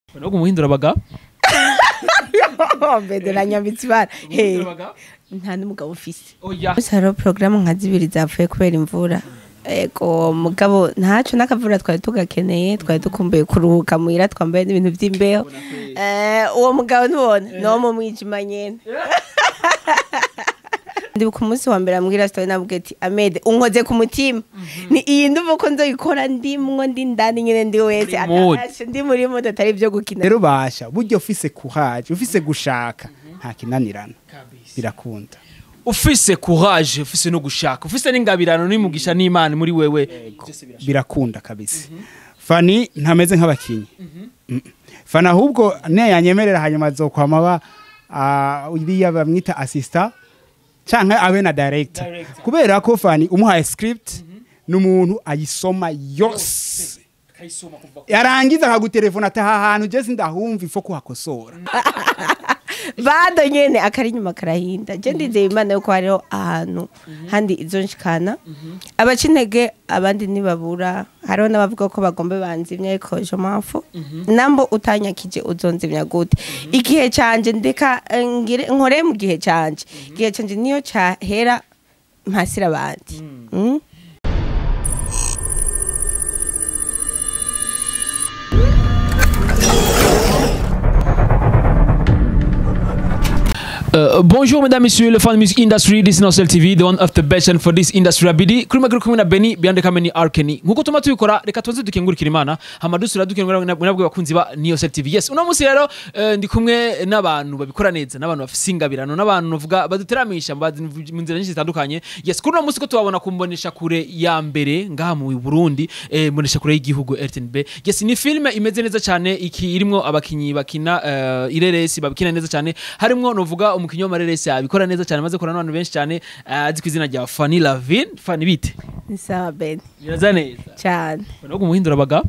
no kumuhindura abaga mbedera nyambitse ibara Hey, abaga nta n'umugabo ufise oya Gusa hariho porogaramu nka zibiri zapfuye kubera imvura ego mugabo ntaco n'akavura twari tugakeneye twari dukumbuye kuruhuka muhira twambaye n'ibintu vy'imbeho Eh, uwo mugabo ntubona no mu mwijima nyene ndibuka umunsi wa mbere ambwira story nabwiye ati amede unkoze ku mutima ni iyi ndumva ko nzoyikora ndimwo ndi ndani nyene ndi wese Muri mood. atashe ndi muri mood atari ivyo gukina rero basha burya ufise kuhaje ufise gushaka nta kinanirana birakunda ufise courage ufise no gushaka ufise n'ingabirano n'imugisha n'imana muri wewe birakunda kabisa fani ntameze nk'abakinyi Mm. fani ahubwo ne yanyemerera hanyuma azokwama ba ah, iriya bamwita assistant canke abe na director Director. kubera ko fani umuhaye script n'umuntu ayisoma yose yarangiza akagutelefona ati aha hantu je sindahumva ifo kuhakosora bado nyene akari inyuma karahinda je ndizeye imana yuko hariho ahantu handi izo nshikana abaca intege abandi ntibabura hariho n'abavuga ko bagomba banzimya ariko je mpamvu nambo utanyakije uzonzimya gute igihe canje ndeka eh, ngire nkore mu gihe canje igihe canje niyo cahera mpasira abandi Mm. Uh, bonjour mesdames messieurs le fan music industry this is Nosel TV the one of the best and for this industry abidi kuri maguru kumwe na Benny beyond kameni Arkeni nkuko tuma tubikora reka tuze dukengurikira imana hama dusura dukengurira nabwo bakunzi ba Nosel TV yes uno munsi rero uh, ndi kumwe n'abantu babikora neza n'abantu bafise ingabirano n'abantu novuga baduteramisha bazi mu nzira nyinshi zitandukanye yes kuri uno munsi ko tubabona kumbonesha kure ya mbere ngaha mu Burundi eh, mbonesha kure y'igihugu RTNB yes ni filme imeze neza cyane iki irimo abakinyi bakina uh, ireresi babikina neza cyane harimwo novuga umukinyi w'amareresi abikora neza cyane maze korana n'abantu benshi cyane uh, azi ku izina rya Fanny Lavin Fanny bite ni sawa ben biraza neza cane no kumuhindura abaga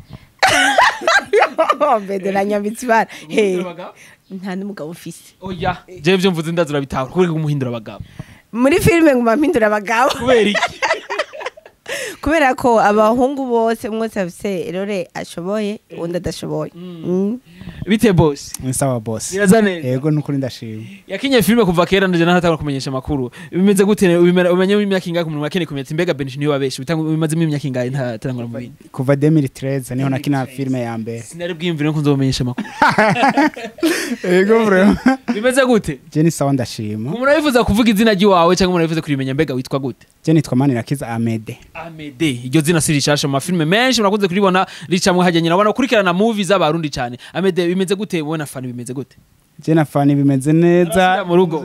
mbedera nyambitse ibara Hey, Kumuhindura abaga nta n'umugabo ufise oya jewe byo mvuze ndazura bitahura kubera kumuhindura abagabo muri filime nguma mpindura abagabo kubera iki kubera ko abahungu bose mwese afise rore ashoboye uwundi adashoboye Mm. bite boss ni sawa boss biraza neza yego nukuri ndashima yakinye filime kuva kera ndaje nahatanga kumenyesha amakuru bimeze gute ubimera- umenye mu imyaka ingahe umuntu akeneye kumenya ati mbega Benji niwe wabeshi bitanga bimazemo imyaka ingahe ntatarangura mu bindi kuva 2013 niho nakina filme ya mbere sinari bwiyumvire ko nzobumenyesha amakuru yego vraiment bimeze gute je ni sawa ndashima umuntu wifuza kuvuga izina ry'iwawe cyangwa umuntu wifuza kurimenya mbega witwa gute je nitwa manirakiza amede Amede iryo zina si rishasha mu mafilime menshi murakunze kuribona ricamwe hajya nyina ubona ukurikirana movie z'abarundi cyane Amede bimeze gute wowe na fani bimeze gute je na fani bimeze neza Arasubira mu rugo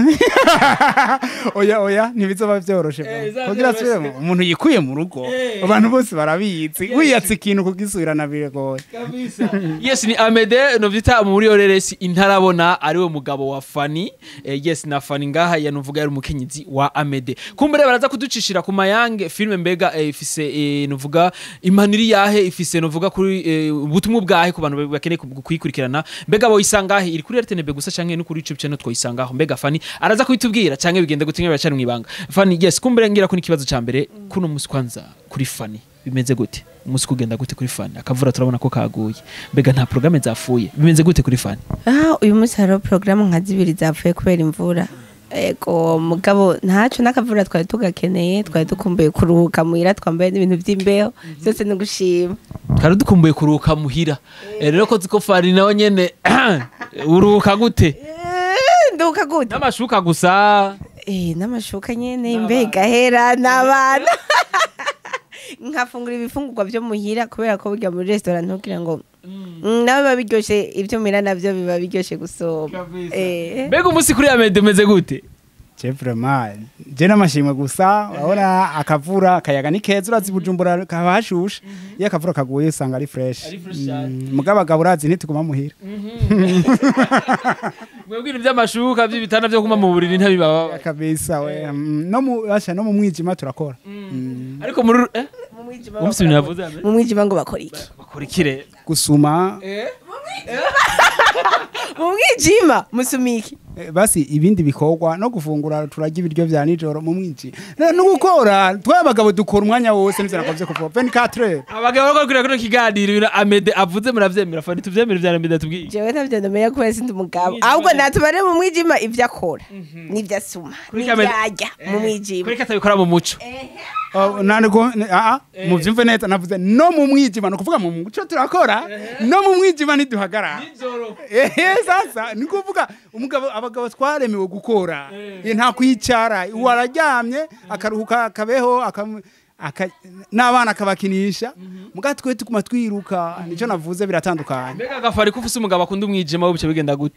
oya oya ntibizoba vyoroshe Eh, bro. kugira bizaba asubire mu- umuntu yikuye mu rugo Eh. abantu bose barabizi wiyatse ikintu kugisubirana biragoye yes ni Amede novyita muri oreresi intarabona ariwe mugabo wa Fani eh, yes na Fani ngaha yanuvuga yari umukenyezi wa Amede kumbere baraza kuducishira ku mayange filme mbega eh, ifise eh, nuvuga impaniri yahe ifise nuvuga kuri eh, ubutumwa bwahe ku bantu bakeneye ku- kuyikurikirana mbega bo isangahe iri kuri RTNB gusa canke no kuri YouTube channel twoyisangaho mbega Fani araza kubitubwira canke bigenda gute bacari mu ibanga Fani yes kumbere ngira ko ikibazo ca mbere kuno musi kwanza kuri Fani bimeze gute umunsi kugenda gute kuri Fani akavura turabona ko kaguye mbega nta programme zapfuye bimeze gute kuri Fani Ah, uyu munsi hariho porogaramu nka zibiri zapfuye kubera imvura ego mugabo ntaco n'akavura twari tugakeneye twari dukumbuye kuruhuka muhira twambaye n'ibintu vy'imbeho vyose ni gushima twari dukumbuye kuruhuka muhira Eh, rero ko ziko Fani nawe nyene uruhuka gute Eh, nduka gute n'amashuka gusa Eh, n'amashuka nyene mbega hera n'abana nkafungura ibifungurwa vyo muhira kubera ko burya muri restaurant ntugira ngo Mm, nawe biba biryoshe ivyo muhira navyo biba biryoshe gusoma Eh. mbega umunsi kuri Amede umeze gute je vraiment je n'amashimwe gusa urabona akavura akayaga ni keza urazi bujumbura kaba hashushe iyo akavura kaguye usanga ari fresh Ari fresh cyane. Mm, mugabo abagabo urazi ntituguma muhira mwebwira iby'amashuka by'ibitanda byo kuma mu buriri ntabibaba kabisa we Mm, no mu basha no mu mwijima turakora Mm, ariko muri eh Mu mwijima umunsi ibintu yavuze Amede mu mwijima ngo bakora iki bakora ikire gusuma mu mwijima musumiki eh, basi ibindi bikorwa no gufungura turarya ibiryo vya nijoro mu mwinji Eh, no gukora twabagabo dukora umwanya wose nivyo nakoze kuva 24 heures abagabo bariko kurira kino kiganiro ibintu amede avuze muravyemera fani tuvyemere ivya amede atubwiye jewe ntabyo ndamenya kubera sindi umugabo ahubwo natubare mu mwijima ivyo akora n'ivyo asuma Kuri n'ivyo kamera- arya mu mwijima kuri katabikora mu muco Oh, nanigo a a muvyumve neza navuze no mu mwijima no kuvuga mu muco turakora no mu mwijima ntiduhagarara ehe sasa ni kuvuga umugabo abagabo twaremewe gukora Eh, nta kwicara wararyamye akaruhuka akabeho akam- aka- n'abana akabakinisha muga twe tuguma twiruka nico navuze biratandukanye mbega agafari ko ufise umugabo akunda umwijima wo bice bigenda gute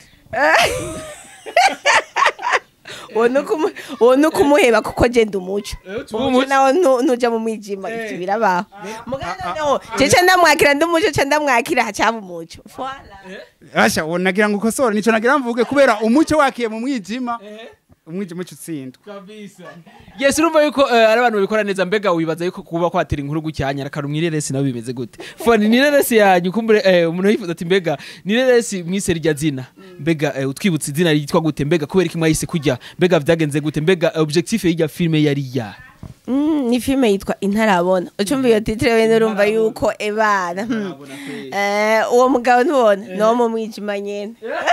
uwo ni ukumu- uwo ni ukumuheba kuko genda umuco tuba umuco umuco. nawo nu- nuja mu mwijima ivyo birabaho mugabo noneho jewe ndamwakira ndi umuco ca ndamwakira hacaba umuco Voilà. asha uwo nagira ngo ukosore nico nagira mvuge kubera umuco wakiye mu mwijima umwijima uca utsindwa yes urumva yuko eh, ari abantu babikora neza mbega wibaza yuko kuba kwatira inkuru gucyanya rakaru mwireresi nabo bimeze gute fani nireresi yanyu kumbure eh, umuntu yifuza ati mbega nireresi mwise rya zina mbega eh, utwibutse izina ryitwa gute mbega kubera iki mwahise kujya mbega vyagenze gute mbega eh, objectif y'irya filme yari ya Mm, ni filime yitwa intarabona ucumva iyo titire wene urumva yuko ebana hmm. Eh, uwo mugabo ntubona ni wo mu mwijima nyene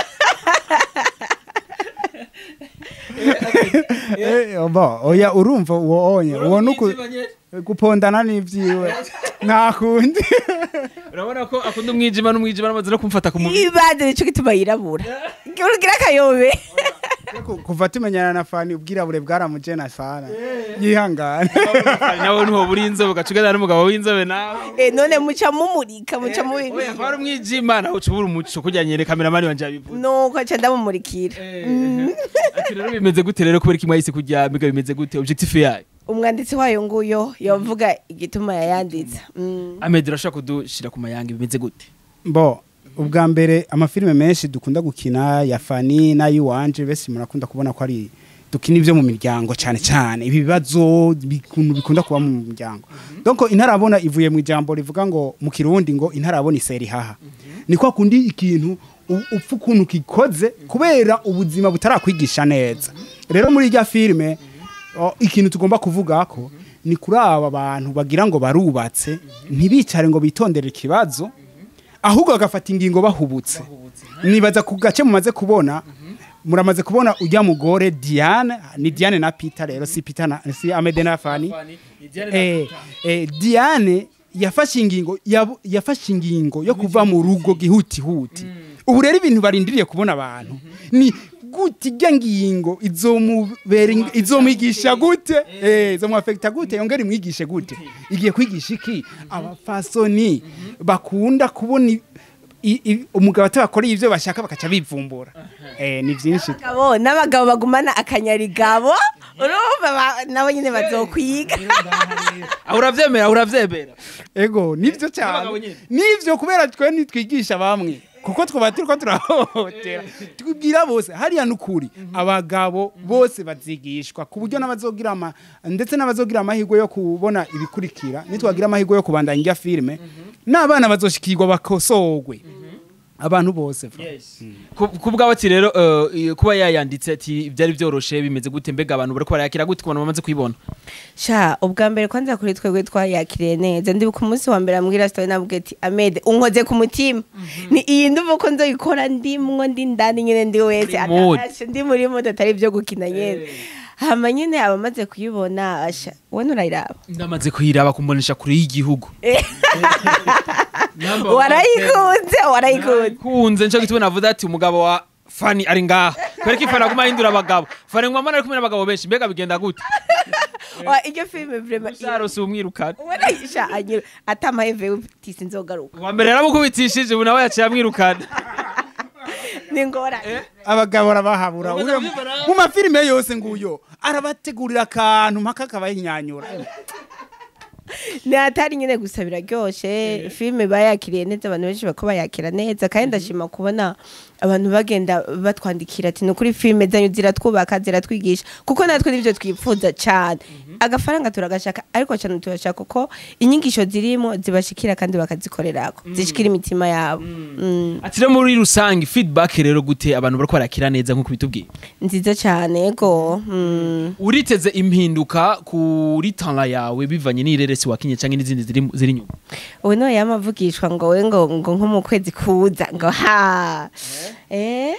Eh, oba oya urumva uwo onye uwo nuku gupondana n'ivyiwe nta kundi urabona ko akunda umwijima n'umwijima n'amaze no kumfata ku mubiri ibanze nico gituma yirabura urugira akayobe Ku- kuva tumenyana na fani ubwirabure bwaramujena fana yihangane nawe niho buri inzobe ugaca uganira n'umugabo w'inzobe nawe Eh, none muca mumurika muca oya mubibika kwari umwijima nawe uca ubura umuco kugira nyere kameramani wanje yabivuze nuko aca ndamumurikira ati rero bimeze gute rero kubera iki mwahise kujya mbega bimeze gute objectif yayo umwanditsi wayo nguyo yavuga igituma yayanditse Mm. amede urashobora kudushira ku mayanga bimeze gute bo ubwa mbere amafilime menshi dukunda gukina ya fani n'ay'iwanje bese murakunda kubona ko ari dukina ibyo mu miryango cyane cyane ibi bibazo bikuntu bikunda kuba mu miryango donc intarabona ivuye mu ijambo rivuga ngo mu kirundi ngo intarabona iseri haha ni kwa kundi ikintu u- upfa ukuntu kikoze kubera ubuzima butarakwigisha neza rero muri irya filime o, ikintu tugomba kuvuga ko ni kuri aba bantu bagira ngo barubatse ntibicare ngo bitondere ikibazo ahubwo bagafata ingingo bahubutse nibaza ku gace mumaze kubona muramaze kubona ujya mugore Diane ni Diane na Peter rero si Peter na si Amede na Fani eh, eh, Diane yafashe ingingo yabu- yafashe ingingo yo kuva mu rugo gihuti huti ubu rero ibintu barindiriye kubona abantu ni gute ijya ngingo izomubera ing- izomwigisha gute eh izomwafekta gute yongera imwigishe gute igiye kwigisha iki abafasoni bakunda kubona i- i- i- umugabo atabakoreye ibyo bashaka bakaca bivumbura eh ni byinshi Abagabo n'abagabo bagumana akanyarigabo urumva ba- nabo nyine bazokwiga aho uravyemera aho uravyemera ego nivyo N'abagabo cyane nyene. nivyo kubera twe nitwigisha bamwe kuko twaba turiko turahohotera tubwira bose hariya nukuri abagabo bose bazigishwa ku buryo n'abazogira ama ndetse n'abazogira amahirwe yo kubona ibikurikira nitwagira amahirwe yo kubandanya irya filime n'abana bazoshikirwa bakosorwe abantu bose fra. Ku- ku bwabo ati rero eh, kuba yayanditse ati byari byoroshe bimeze gute mbega abantu bariko barayakira gute ku bantu bamaze kuyibona sha ubwa mbere kwanza kuri twebwe twayakiriye neza ndibuka umunsi wa mbere ambwira story navuga ati amede unkoze ku mutima ni iyi nduva ko nzoyikora ndimwo ndi ndani nyine ndi wese Muri mood. atarashe ndi muri mood atari ibyo gukina nyene hama nyine abamaze kuyibona asha we nurayiraba ndamaze kuyiraba kumbonesha kure y'igihugu warayikunze warayikunze kunze nico gituma navuze ati umugabo wa fani ari ngaha kubera ko ifani aguma ahindura abagabo fani ngwamana ari kumwe n'abagabo benshi mbega bigenda gute Wa, iryo filime vraiment usarose umwirukana warayisha anyira atamaheve tisi nzogaruka uwa mbere yaramukubitishije ubu nawe yaciye amwirukana ni ngorane abagabo arabahabura Uramaze Uyo- kubyibona? mu mafilime yose nguyo arabategurira akantu mpaka akabahinyanyura ni atari nyine gusa biraryoshe filime bayakiriye neza abantu benshi bako bayakira neza kandi ndashima kubona abantu bagenda batwandikira ati ni ukuri filime zanyu ziratwubaka ziratwigisha kuko natwe nibyo twifuza cyane agafaranga turagashaka ariko cyane turashaka ko inyigisho zirimo zibashikira kandi bakazikorerako zishikira imitima yabo Mm. ati rero muri rusange feedback rero gute abantu bariko barakira neza nk'uko bitubwiye nziza cyane ego Mm. uriteze impinduka kuri tala yawe bivanye n'ireresi wakinye cyangwa n'izindi ziri ziri inyuma ubu niwe yamavugishwa ngo we ngo ngo nko mu kwezi kuza ngo ha eh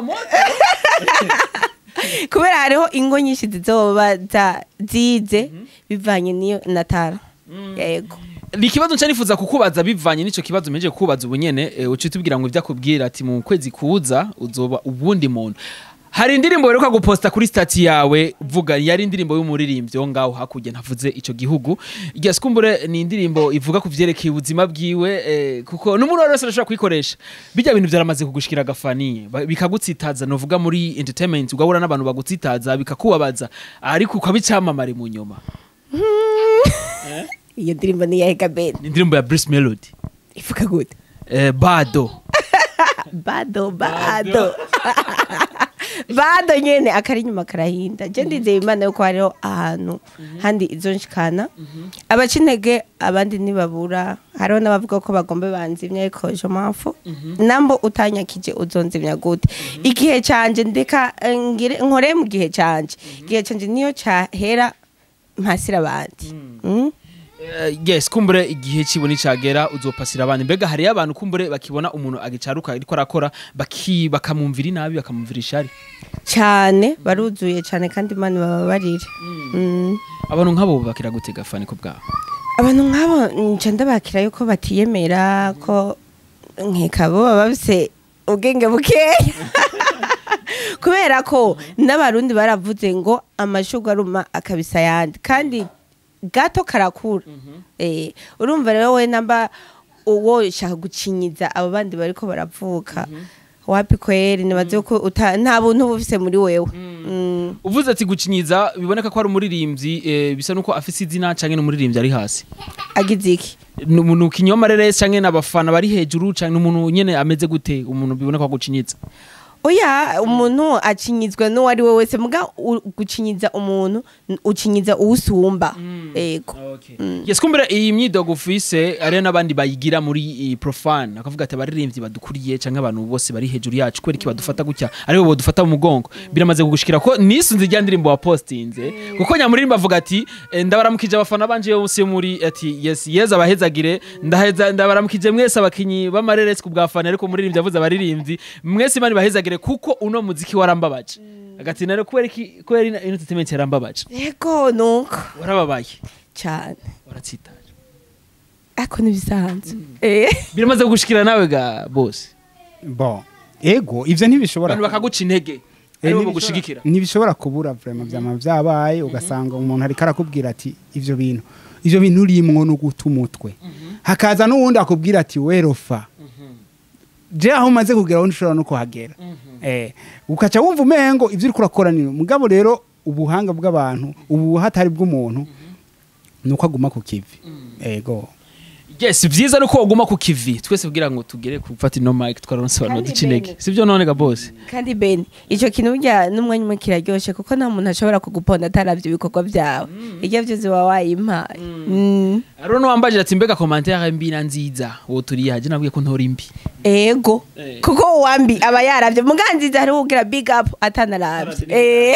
kubera hariho ingo nyinshi zizoba za- zize bivanye n'iyo natara yego ni ikibazo nca nifuza kukubaza bivanye n'ico kibazo mpejeje kukubaza ubu nyene eh, uca utubwira ngo ivyakubwira ati mu kwezi kuza uzoba ubundi muntu hari indirimbo weruka guposta kuri stati yawe uvuga yari indirimbo y'umuririmbyi wo ngaho hakurya ntavuze ico gihugu irya sikumbure ni indirimbo ivuga ku vyerekeye ubuzima bwiwe eh, kuko n'umuntu wese arashobora kuyikoresha bijya bintu vyaramaze kugushikira agafaniye ba- bikagutsitaza novuga muri entertainment ugahura n'abantu bagutsitaza bikakubabaza ariko ukaba icamamare mu nyuma iyo ndirimbo ni iya Gabeni ni indirimbo ya Bruce Melody ivuga gute eh, bado bado bado bado nyene akari inyuma karahinda je ndizeye imana yuko hariho ahantu handi izo nshikana abaca intege abandi ntibabura hariho n'abavuga ko bagomba banzimya ariko je mpamvu nambo utanyakije uzonzimya gute igihe canje ndeka eh, ngire nkore mu gihe canje igihe canje niyo cahera mpasira abandi Mm? Eh, yes kumbure igihe kibona icagera uzopasira abandi mbega hariyo abantu kumbure bakibona umuntu agicaruka ariko arakora baki bakamwumvira inabi bakamwumvira ishari cyane baruzuye cyane kandi imana bababarire Mm. abantu nk'abo bakira gutega fani ko bwabo abantu nk'abo nca ndabakira yuko batiyemera ko nkeka bo baba bafise ubwenge bukeya kubera ko n'abarundi baravuze ngo amashurwe aruma akabisa ayandi kandi gato karakura Eh, urumva rero we namba uwo shaka gucinyiza abo bandi bariko baravuka wapi kweri nibaze ko uta- nta buntu uba ufise muri wewe Mm. uvuze ati gucinyiza biboneka ko ari umuririmbyi eh, bisa nuko afise izina canke n'umuririmbyi ari hasi agize iki ni umuntu kinyoma rero canke n'abafana bari hejuru canke n'umuntu nyene ameze gute umuntu biboneka ko gucinyiza oya umuntu acinyizwa n'uwo ari we wese muga u- gucinyiza umuntu n- ucinyiza uwusumba ego yes kumbere iyi myidogo ufise ari n'abandi bayigira muri iyi profane akavuga ati abaririmbyi badukuriye canke abantu bose bari hejuru yacu kubera iki badufata gutya aribo bodufata mu mugongo biramaze kugushikira ko nisunze ijya ndirimbo wapostinze kuko nyamuririmbo avuga ati eh, ndabaramukije abafana banje yose muri ati yes yeza abahezagire ndaheza ndabaramukije mwese abakinyi b'amareresi ku bwafana ariko umuririmbyi avuze abaririmbyi mwese imana ibahezagire kuko uno muziki warambabaje agati nare kubera iki kubera ino entertainment yarambabaje ego nuko warababaye cyane waratsitaje ariko ntibisanzwe Eh. biramaze kugushikira nawe ga bose bon ego ivyo ntibishobora abantu bakaguca intege Eh, aribo ntibishobora- bagushigikira ntibishobora kubura vrema vyama vyabaye ugasanga umuntu ariko arakubwira ati ivyo bintu ivyo bintu urimwo no guta umutwe hakaza n'uwundi akubwira ati werofa je aho umaze kugera wundi ushobora no kuhagera eh ukaca wumva umengo ivyo uriko urakora ni mugabo rero ubuhanga bw'abantu ubu hatari bw'umuntu nuko aguma ku kivi ego yes vyiza nuko waguma ku kivi twese kugira ngo tugere gufata ino mic twararonsobanura Kandi duca intege bene. sivyo none ga bose kandi beni icyo kintu burya n'umwanya umwe kiraryoshe kuko nta muntu ashobora kuguponda ataravye ibikorwa byawe iryo byose uba wayimpaye Mm. ariho n'uwambajije ati mbega commentaire mbi na nziza uwo turi yaje nabwiye ko ntora imbi ego Eh. kuko uwambi aba yaravye muganziza hariho ugira big up atanaravye Eh.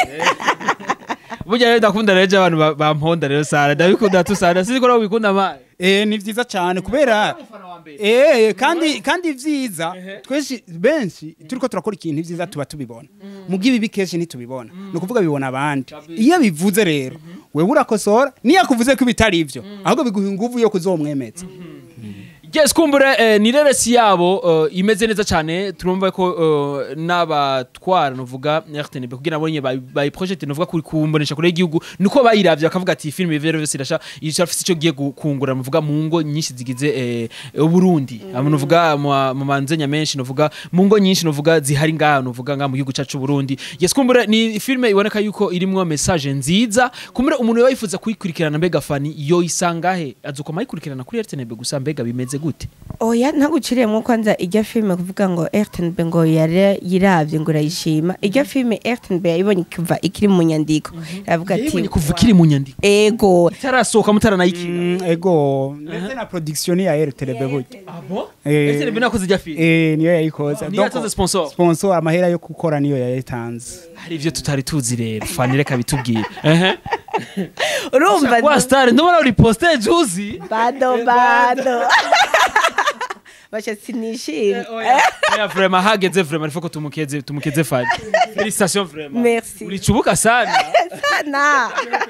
burya rero ndakunda rero je abantu ba- bamponda rero sara ndabikunda tu sara sizi ko nawe wikunda amazi eh ni vyiza cyane kubera Eh, kandi kandi vyiza twese benshi turiko turakora ikintu vyiza tuba tubibona mu bw'ibibi kenshi ntitubibona ni ukuvuga bibona abandi iyo bivuze rero wewe urakosora niyo akuvuze ko ibitari ivyo ahubwo biguha inguvu yo kuzomwemeza yes kumbure eh, ni reresi yabo eh, imeze neza cyane turumva ko eh, n'abatwara nuvuga RTNB kugira ngo bayi bayi project nuvuga kuri kumbonesha kure y'igihugu niko bayiravye bakavuga ati film Vero Vero irasha irafise ico giye gu- kungura nuvuga mu ngo nyinshi zigize eh, Burundi amo nuvuga mu mu manzenya menshi nuvuga mu ngo nyinshi nuvuga zihari ngaha nuvuga ngaha mu gihugu cacu Burundi yes kumbure ni film iboneka yuko irimwo message nziza kumbure umuntu yayifuza kuyikurikirana mbega fani yo isangahe azukoma ayikurikirana kuri RTNB gusa mbega bimeze gute gute oya ntaguciriyemo kwanza ijya filime kuvuga ngo rtnb ngo yari yiravye ngo urayishima ijya filime rtnb yayibonye kuva ikiri mu nyandiko aravuga ati yayibonye kuva ikiri mu nyandiko ego itarasohoka mutaranayikina Mm, ego ndetse na production ya rtlb burya abo Eh. ese nakoze ijya filime Eh, niyo yayikoze niyo Donc, yatanze sponsor sponsor amahera yo gukora niyo yayitanze hari ibyo tutari tuzi rero fani reka bitubwire ehe urumva kwa star ndabona uri poste juzi bado bado basha sinishimye oya vraiment hageze vraiment il faut que tumukeze tumukeze fani félicitations vraiment Merci. ulichubuka sana sana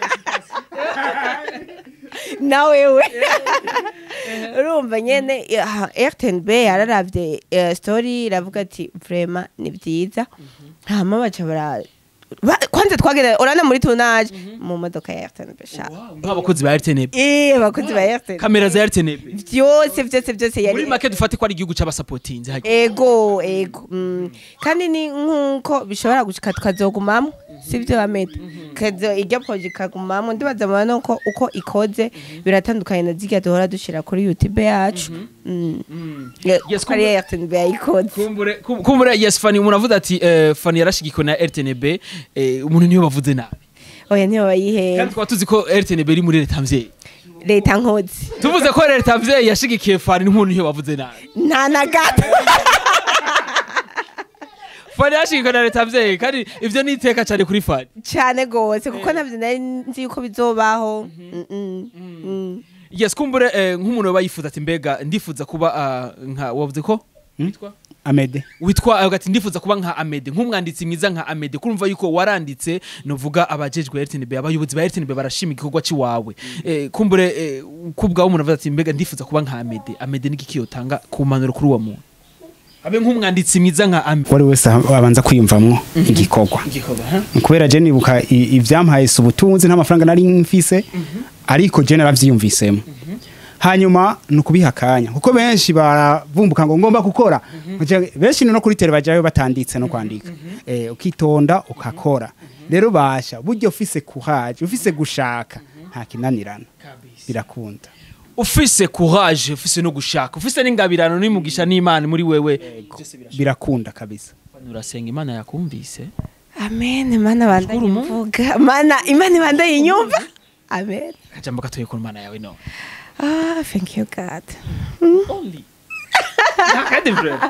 na wewe urumva nyene ah, rtnb yararavye eh, story iravuga ati vrema ni vyiza hama baca bara ba- kwanza twagenda urana muri tunaje mu modoka ya rtnb sha nk'abakozi ba RTNB eh abakozi ba rtnb kamera za RTNB vyose vyose vyose muri yari make dufate ko ari igihugu c'abasapotinzi hajya ego ego mm. kandi ni nkuko bishobora gushika tukazogumamwo sivyo bameta kazo iryo proje ikagumamwo ndibaza mubona nuko uko ikoze biratandukanye na zirya duhora dushira kuri youtube yacu Mm. Yeah, Yes, ko ari RTNB yayikoze kumbure kum- kumbure yes fani umuntu avuze ati eh, fani yarashigikiwe na RTNB eh, umuntu niyo bavuze nabi oya niyo kandi bayihera twaba tuzi ko RTNB iri muri leta mvyeyi leta nkozi tuvuze ko leta mvyeyi yashigikiye fani n'umuntu niyo bavuze nabi nta na gato fani yashigikiwe na leta mvyeyi kandi ivyo ni iteka cyane kuri fani cane gose kuko navyo nari nzi yuko bizobaho Mm, mm, mm. yes kumbure eh, nk'umuntu aba yifuza ati mbega ndifuza kuba ah, nka wavuze ko witwa amede witwa avuga ati ndifuza kuba nka Amede nk'umwanditsi mwiza nka Amede kurumva yuko waranditse novuga abajejwe RTNB abayobozi ba RTNB barashima igikorwa ciwawe eh, kumbure eh, kubwaho umuntu avuga ati mbega ndifuza kuba nka Amede Amede ni giki yotanga ku manuro kuri uwo muntu abe nk'umwanditsi mwiza nka Amede wari wese abanza kwiyumvamwo igikorwa igikorwa kubera je nibuka i- ivyampaye si ubutunzi nta mafaranga nari mfise ariko je naravyiyumvisemo hanyuma ni ukubiha akanya kuko benshi baravumbuka ngo ngomba gukora Kugira- benshi no kuri tele bajayo batanditse no kwandika eh, ukitonda ukakora rero basha burya ufise kuhaje ufise gushaka nta kinanirana birakunda ufise courage ufise no gushaka ufise n'ingabirano n'imugisha n'Imana muri wewe birakunda kabisa urasenga Imana yakumvise amen mana bandanye Shukuru Mungu. mvuga mana imana ibandanye inyumva amen akajambo gatoye ku Mana yawe no ah thank you god only kandi vraiment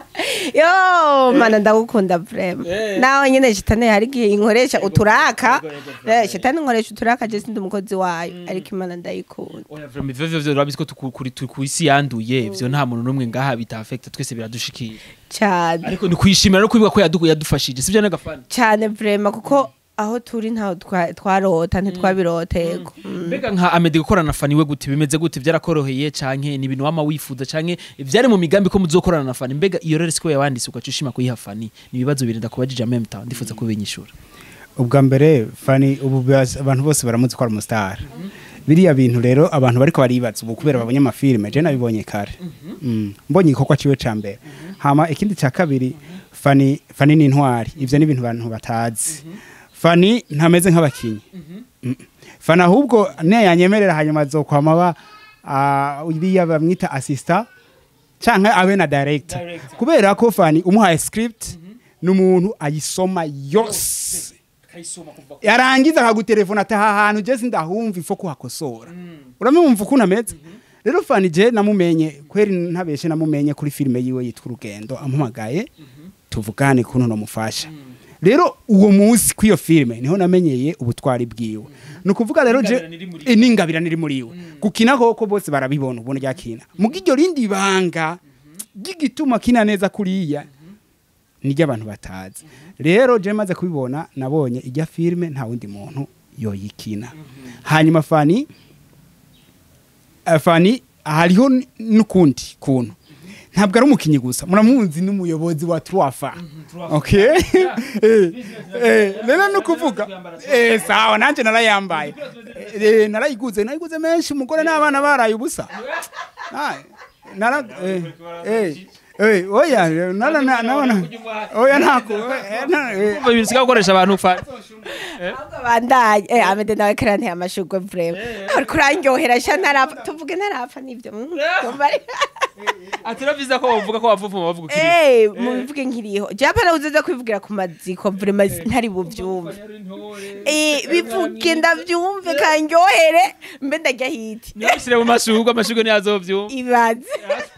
yo mana ndagukunda vrema Eh. nawe nyene shitani hari igihe inkoresha uturaka Yego, yego, vrema. Eh, shitani inkoresha uturaka je sindi umukozi wayo ariko imana ndayikunda oya vraiment ivyo vyo urabizi ko tuku- kuri turi ku isi yanduye ivyo nta muntu n'umwe ngaha bita affect twese biradushikira cyane ariko ni kwishimira no kwibuka ko yadu- yadufashije sivyo n'agafana cyane vrema kuko aho turi ntaho twa- twarota ntitwabirota yego Mm. mbega nka amede gukorana na fani we gute bimeze gute byarakoroheye canke ni ibintu wama wifuza canke vyari mu migambi ko muzokorana na fani mbega iyo rero siko yawanditse ugaca ushima kuyiha fani ni ibibazo birinda kubajije en même temps ndifuza kubinyishura ubwa mbere fani ubu bas- abantu bose baramuzi ko ari umusitari biriya bintu rero abantu bariko baribaza ubu kubera babonye amafilime je nabibonye kare Mm. mbonye igikorwa ciwe ca mbere hama ikindi ca kabiri fani fani ni intwari ivyo ni ibintu abantu batazi fani ntameze nk'abakinyi Mm. fani ahubwo ne yanyemerera hanyuma azokwama ba ah, iriya bamwita assistant canke abe na director Director. kubera ko fani umuhaye script n'umuntu ayisoma yose yarangiza akagutelefona ati aha hantu je sindahumva ifo kuhakosora uramumva ukuntu ameze rero fani je namumenye kweri ntabeshe namumenye kuri filime yiwe yitwa urugendo ampamagaye tuvugane kuntu nomufasha rero uwo munsi kw'iyo filime niho namenyeye ubutwari bwiwe ni ukuvuga rero je N'ingabirano iri muri eh, n'ingabirano iri muri we gukina koko bose barabibona ubona ryakina muga iryo rindi banga ry'igituma kina neza kuriya niryo abantu batazi rero je maze kubibona nabonye ijya filime nta wundi muntu yoyikina hanyuma fani eh, fani hariho n- n'ukundi kuntu ntabwo ari umukinyi gusa muramuzi n'umuyobozi wa truafa okay Eh, eh, rero ni ukuvuga eh, sawa nanjye narayambaye Eh, narayiguze narayiguze menshi umugore n'abana baraye ubusa Ah, nara- eh, eh, Eh, oya nana na- nabona oya ntako eh, na- eh, Umva ibintu usigaye ukoresha abantu fani ahubwo bandanye eh amede nawe karanteye amashurwe vrema ariko urandyohera sha ntarapfa tuvuge ntarapfa nibyo mm, yumva ari- ati rero byiza ko bavuga ko wavuvuma bavuga ukiri Eh, mubivuge nkiriho japa nawe uzoza kwivugira ku maziko vrema ntari buvyumve Eh, bivuge ndavyumve kandyohere mbe ndarya hiti ntibishyire mu mashurwe amashurwe niyo azovyumva ibaze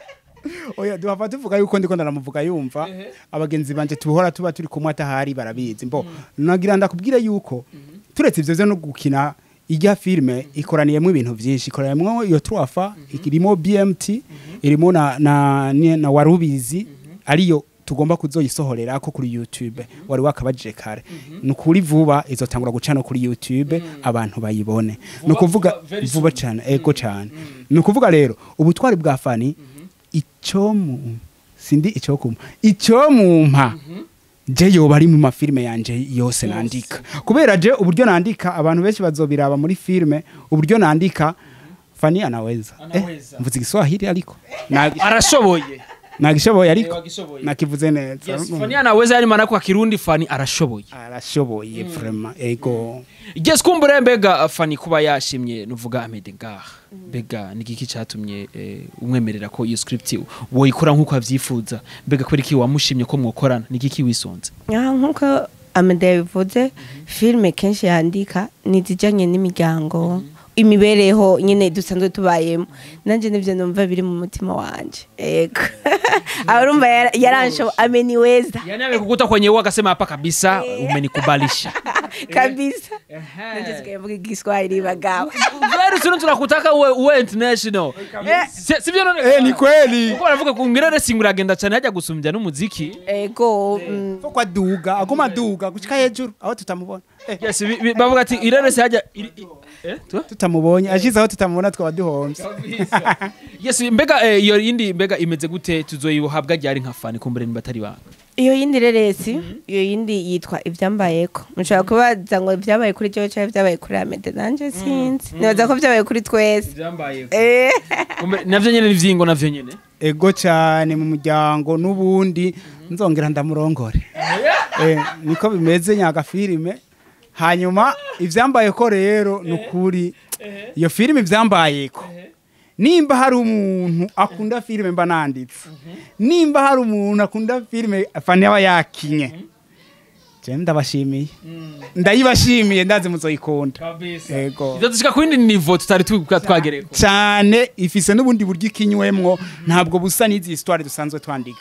oya duhava tuvuga yuko ndiko ndanamuvuga yumva abagenzi banje tuhora tuba turi kumwe atahari barabizi mbo nagira ndakubwire yuko turetse ivyo vyo no gukina ijya filme ikoraniyemo ibintu byinshi ikoraniyemo iyo truafa irimo bmt irimo na, na, na, na warubizi ariyo tugomba kuzoyisohorera ko kuri youtube wari wakabajije kare ni ukuri vuba izotangura guca no kuri youtube abantu bayibone ni ukuvuga vuba, very vuba cyane ego cyane ni ukuvuga rero ubutwari bwa fani icyo mu sindi icyo kuma icyo mumpa je yoba ari mu mafilme yanje yose nandika kubera je uburyo nandika abantu benshi bazobiraba muri filme uburyo nandika fani anaweza eh, Anaweza. mvuze igiswahili ariko Nagi- arashoboye nagishoboye ariko Eh, wagishoboye. nakivuze neza Yes, fani anaweza yani maana kwa kirundi fani arashoboye arashoboye vraiment ego Yes kumbure mbega fani kuba yashimye nuvuga Ahmed ngaha mbega ni igiki cyatumye eh, umwemerera ko iyo script woyikora nk'uko avyifuza mbega kubera iki wamushimye ko mwokorana ni igiki wisonze aha nk'uko amede yabivuze filime kenshi yandika ni izijyanye n'imiryango imibereho nyine dusanzwe tubayemo nanjye nibyo numva biri mu mutima wanjye yego aho urumva yara- yaransho ameniweza yani amekukuta kwenye uo akasema hapa kabisa umenikubalisha kabisa nanjye sigaye mvuga igiswahili bagabo very soon tunakutaka uwe, uwe international Si- sivyo none eh ni kweli kuko baravuga ku ngirere singura agenda cyane hajya gusumbya n'umuziki ego mm, ko kwaduga aguma aduga gushika hejuru aho tutamubona eh, yes bi- bi- bavuga ati irere se hajya iri- i- eh tu? tutamubonye ashize aho tutamubona twaba duhombye yes mbega eh, iyo yindi mbega imeze gute tuzoyihabwa ryari nka fani kumbure niba atari banga iyo yindi reresi iyo yindi yitwa ibyambayeko mushobora kubaza ngo ibyabaye kuri cyo cyangwa ibyabaye kuri amede nanjye sinzi nibaza ko byabaye kuri twese byambaye Eh. navyo nyene nivyingo navyo nyene ego cyane mu muryango n'ubundi nzongera ndamurongore eh, niko bimeze nyaga filime hanyuma ivyambaye ko rero ni ukuri iyo filime ivyambaye ko nimba hari umuntu akunda filime mba nanditse nimba hari umuntu akunda filime fani aba yakinye je ndabashimiye ndayibashimiye ndazi muzoyikunda ego ivyo dushika ku yindi nivo tutari tu- twagereko cyane ifise n'ubundi buryo ikinywemwo ntabwo busa n'izi histoire dusanzwe twandika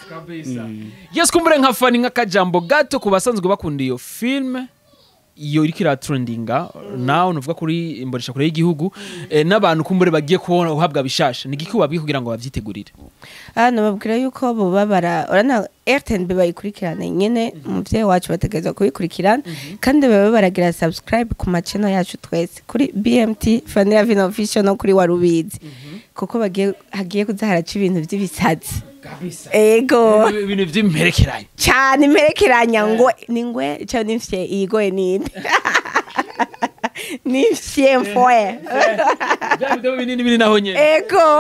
yes kumbure nka fani nk'akajambo gato ku basanzwe bakunda iyo filme iyo iriko iratrendinga nawe nuvuga kuri imbonesha kure y'igihugu eh, n'abantu kumbure bagiye kubona uhabwa bishasha ni igiki wabwiye kugira ngo bavyitegurire hano babwira yuko boba bara urana rtnb bayikurikirana nyine umubyeyi wacu bategereza kuyikurikirana kandi baba baragira subscribe ku machannel yacu twese kuri bmt fanira vino official no kuri warubizi kuko bagiye hagiye kuza haraca ibintu by'ibisazi ego ibintu vy'imperekeranye cyane imperekeranya ngo ni ngwe cyangwa n'imfye iyigoye ninde n'imfye mfoye Vya video binini biri naho nyene ego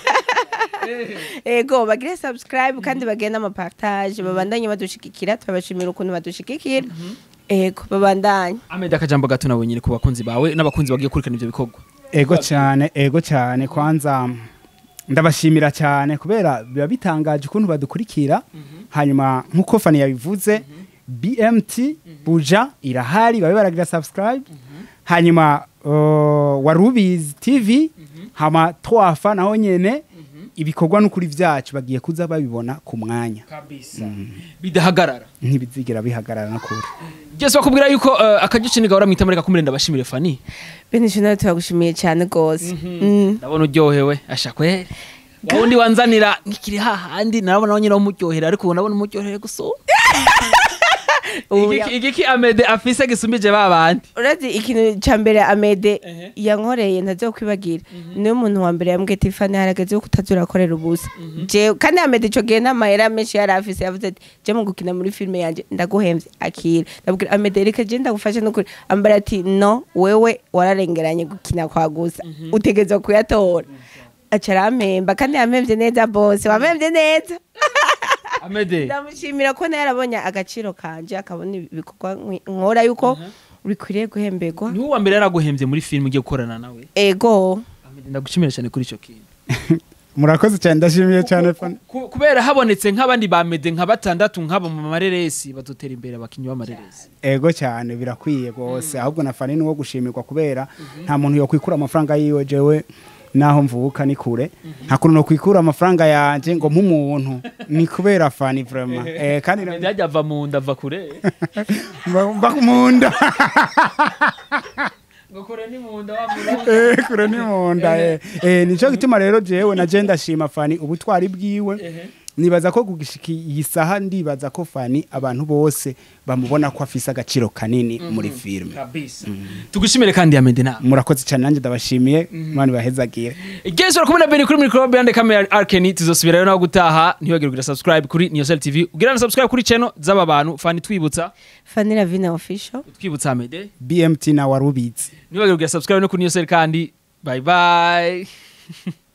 ego bagire subscribe kandi bagire n'amapartage babandanye badushigikira turabashimira ukuntu badushigikira ego babandanye Ahmed akajambo gato nawe nyine ku bakunzi bawe n'abakunzi bagiye kurikana ivyo bikorwa ego cyane ego cyane kwanza ndabashimira cyane kubera biba bitangaje ukuntu badukurikira hanyuma nk'uko fani yabivuze bmt buja irahari babe baragira subscribe hanyuma uh, warubizi tv hama twafa naho nyene ibikorwa n'ukuri vyacu bagiye kuza babibona ku mwanya kabisa bidahagarara ntibizigira bihagarara no kure Jese bakubwira yuko uh, akagice nigahora mwita muri kakumire ndabashimire fani benisho nawe turagushimiye cyane rwose Mm. ndabona uryohewe asha kweri wundi wanzanira nkikiri hahandi narabona nyine umuryohera ariko ubu ndabona umuryohere gusumba Ubu Igiki- igiki amede afise gisumbije ba bandi urazi ikintu cya mbere amede Ehe. yankoreye ntazokwibagira niwe muntu wa mbere yambwiye ati fani harageze yo kutaza urakorera ubusa jewe kandi amede ico gihe n'amahera menshi yari afise yavuze ati je mu gukina muri filime yanje ndaguhemvye akira ndabwira amede reka je ndagufashe n'ukuri ambara ati no wewe wararengeranye gukina kwa gusa utegerezwa kuyatora aca arampemba kandi yampembye neza bose wampembye neza amede ndamushimira ko nawe yarabonye agaciro kanje akabona ibikorwa nkwi- nkora yuko bikwiriye guhemberwa niwe wa mbere yaraguhembye muri filime ugiye gukorana nawe ego Amede, ndagushimira cyane kuri icyo kintu murakoze cyane ndashimiye cyane fani Ku- kubera habonetse nk'abandi bamede nka batandatu nk'abo mu mareresi badutera imbere abakinnyi b'amareresi ego cyane birakwiye rwose ahubwo na fani ni uwo gushimirwa kubera nta muntu yokwikura amafaranga yiwe jewe naho mvuka ni kure nta kuntu nokwikura amafaranga yanjye ngo nk'umuntu ni kubera fani vraiment eh, kandi na- amede yajya ava mu nda ava kure mba mba mu nda ngo kure ni mu nda wa Eh, kure ni mu nda eh. Eh, nicyo gituma rero jewe na je ndashima fani ubutwari bwiwe nibaza ko kugishika iyi saha ndibaza ko fani abantu bose bamubona ko afise agaciro kanini muri filime kabisa tugushimire kandi amede nawe murakoze cyane nanjye ndabashimiye mwana bahezagiye Igezi urakumwe na Beni kuri microbe yande kamera Arkeni tuzosubirayo naho gutaha ntibagire kugira subscribe kuri Niyosel TV ugira na subscribe kuri channel z'aba bantu fani twibutsa Fanny Ravina official twibutsa Amede bmt na warubitsi ntibagire kugira subscribe no kuri Niyosel kandi bye bye